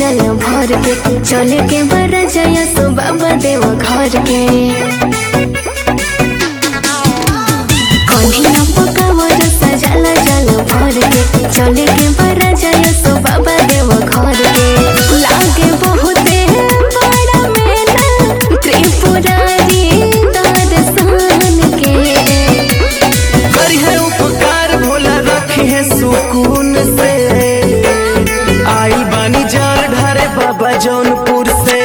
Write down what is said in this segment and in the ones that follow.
जल भर के चले के बर जय सो बाबा देव घर के कन्हिया पकावर सजल जल भर के चले के बर जय सो बाबा देव घर के लागे बहुते बड़ा मेला त्रिपुरारी दर्शन के करी है उपकार भोला रखी है सुकून से आई बानी जल ढारे बाबा जौनपुर से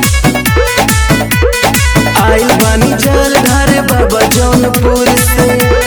आई बानी जल ढारे बाबा जौनपुर से